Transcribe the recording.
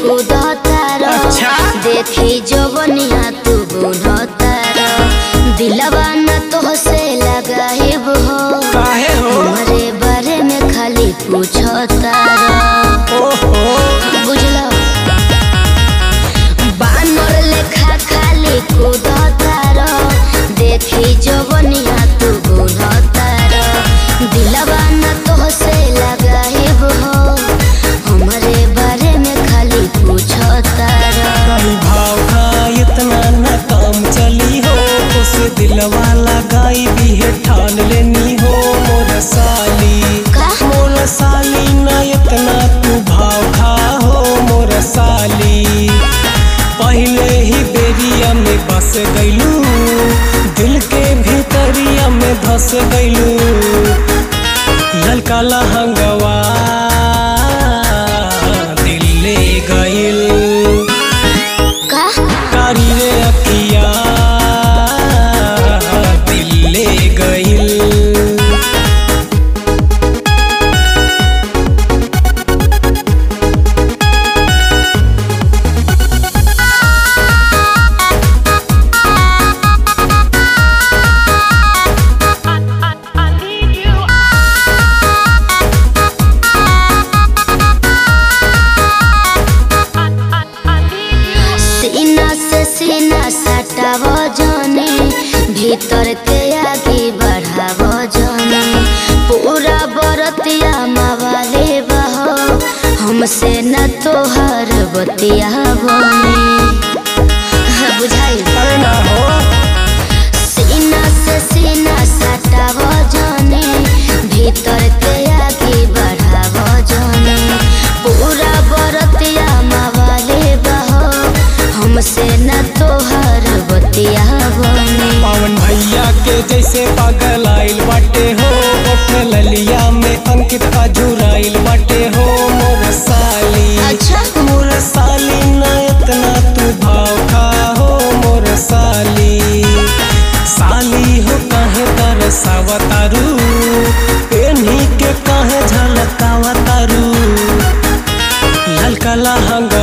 कूदतार अच्छा। देखी जवनिया तू बुनतार दिलवा न तो से लगाइब हो काहे हो हमारे बारे में खाली पूछतार ओहो बुझलो बानर लेखा खाली कूदतार देखी जवनिया तू बुनतार दिलवा न तो से लगाइब हो हमारे बारे में खाली पूछतार कहीं भाव का इतना न काम चली हो उस दिलवा लगाई भी है ठान लेनी हो मोर साली का? मोर साली न इतना तू भाव खा हो मोर साली पहले ही बेरिया में बस गईलू दिल के भीतरिया में धस गईलू ललका लहंगवा दिल ले गईल का कारी रे अखिया दिल ले गईल सीना से सीना सटाव जाने भीतर के आगे बढ़ाव जाने पूरा बरतिया मवाले बहो हमसे न तोहर बतिया बने बुझाई अरे ना हो सीना से सीना सटाव जाने भीतर के आगे बढ़ाव जाने पूरा बरतिया मवाले बहो हमसे न तोहर बतिया बने पावन भैया के जैसे पागल आइल बाटे हो ओठ ललिया में अंकित अजुराइल बाटे हो मोर साली अच्छा मोर साली ना इतना तू भाव खा हो मोर साली साली हो काहे तरसावतारू पेन्ही के काहे झलकावतारू ललका लहंगा